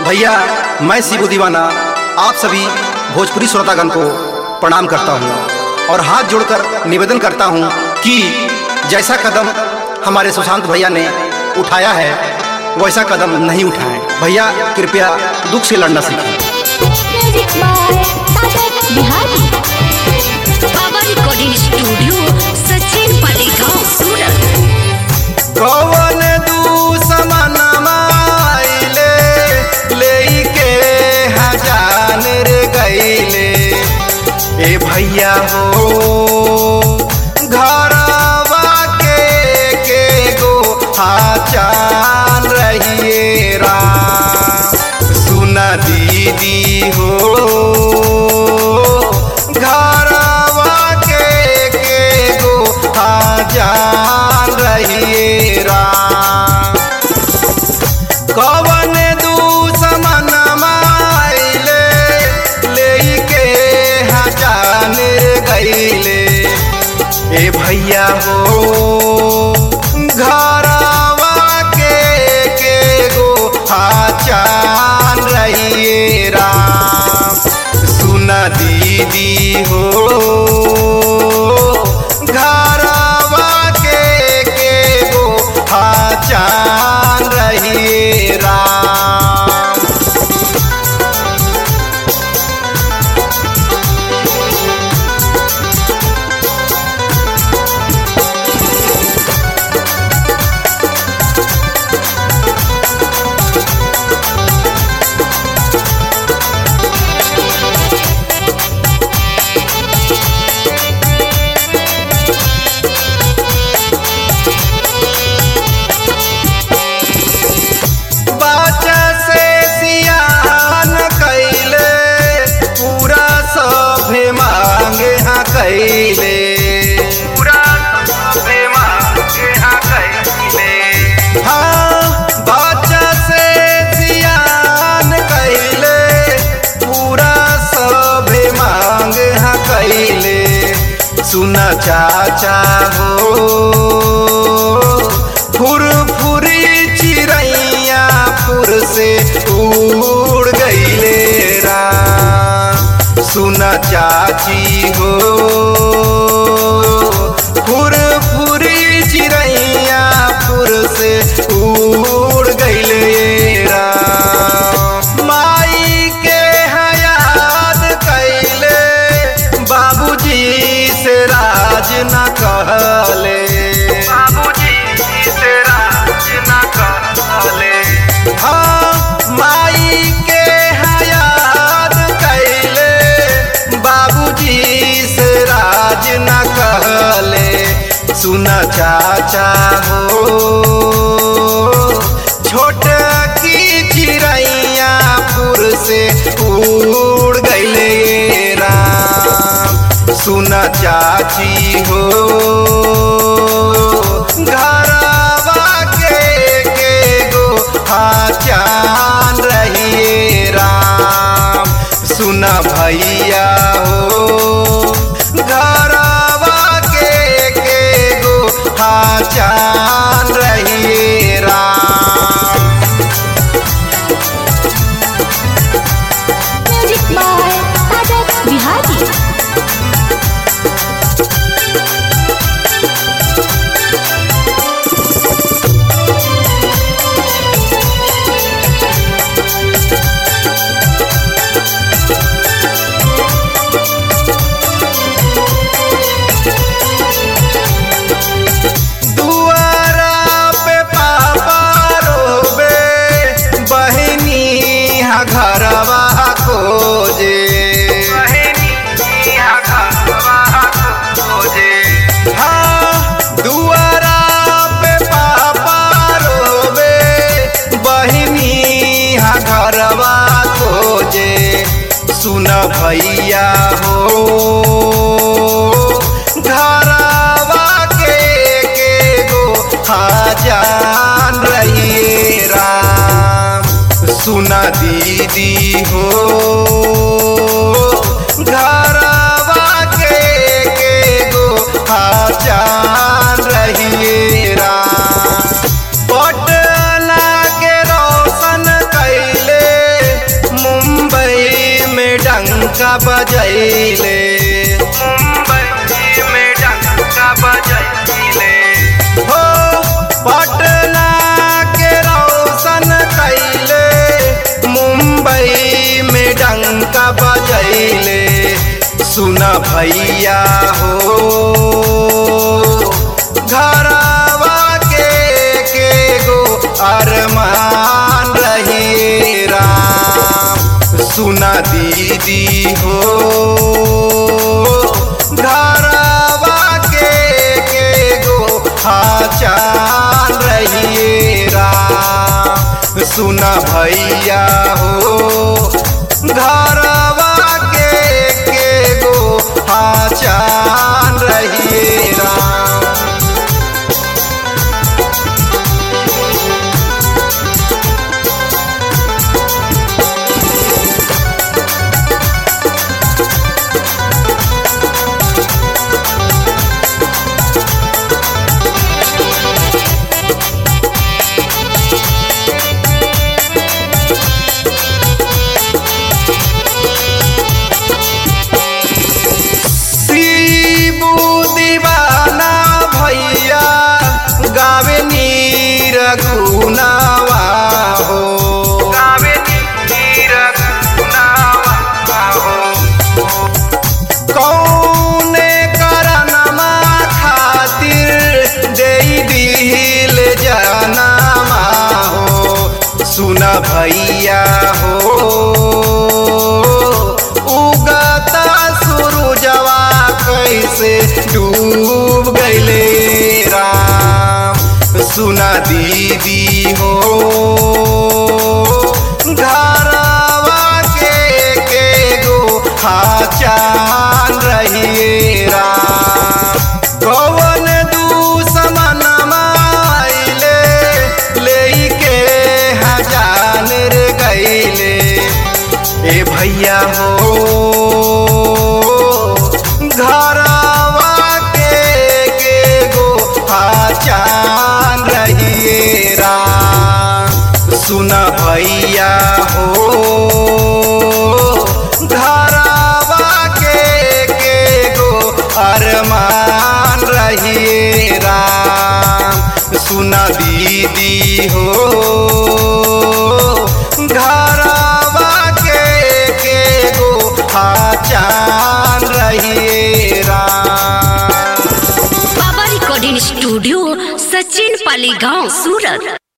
भैया मैं शिबू दीवाना आप सभी भोजपुरी श्रोतागण को प्रणाम करता हूँ और हाथ जोड़कर निवेदन करता हूँ कि जैसा कदम हमारे सुशांत भैया ने उठाया है वैसा कदम नहीं उठाएं भैया कृपया दुख से लड़ना सीखें music by Sagar Bihari Baba recording studio Sachin Paligaon Surat कौन दुश्मनमा आइले लेके हजान रे गईले ए भैया हो घरवा के के गो हाचान रहिए राम सुना दीदी हो घरवा के के गो हाजान रहिए राम कवन दुश्मन माइले लेके हजान गईले ए भैया हो घरवा के के गो हाचान रहिए राम सुना दीदी हो घरवा के के गो हाचान रहिए राम बच्चा से सियान कैले पूरा सभे मांगे हाँ कैले पूरा सभे मांगे हाँ कैले हाँ बच्चा से सियान कैले पूरा सभे मांगे हाँ कैले सुना चाचा हो फुर फुरी चिड़ैया फुर से उड़ गईले राम सुना चाची हो फुर फुरी चिड़ैया फुर से उड़ गईले राम माई के हयात कैले बाबूजी से राज न कहले बाबूजी से राज न कहले हाँ माई के हयात कैले बाबूजी से राज न कहले सुना चाचा हो छोट की चिड़ैया फुर से उड़ गईले राम सुना चाची हो घरवा के के गो हाचान रहिए राम सुना भैया हो घरवा के के गो हाचान रहिए राम म्यूजिक बाय सागर बिहारी दुआरा पे पापा रोबे बहनी हा घरवा खोजे हाँ, दुआरा पे पापा रोबे बहनी हा घरवा खोजे सुन भैया हो घरवा के के गो हाजान रहिए राम सुना दीदी हो घरवा के के गो हाजान रहिए राम पटना के रोशन कैले डंका बजैले मुंबई में डंका बजैले हो पटना के रोशन कैले मुंबई में डंका बजैले सुना भैया हो घरवा के के गो अरमान रहे राम सुना दीदी हो घरवा के के गो हाचान रहिए राम सुना भैया हो घरवा के के गो हाचान रहिए राम शिबू दीवाना भैया गावे नीर गुनावा हो गावे नीर गुनावा हो कौने करनमा खातिर देई दिल जनमा हो सुना भैया हो उगता सूरजवा कैसे डूब गईले राम सुना दीदी हो घरवा के के गो हाचान रहिए राम कौन दुश्मन माइले लेके हजान रे गईले ए भैया हो घरवा के के गो हाचान रहिए राम सुना भैया हो घरवा के के गो अरमान रहिए राम सुना दीदी हो घरवा के के गो हाचान रहिए राम बाबा रिकॉर्डिंग स्टूडियो सचिन पाली गांव सूरत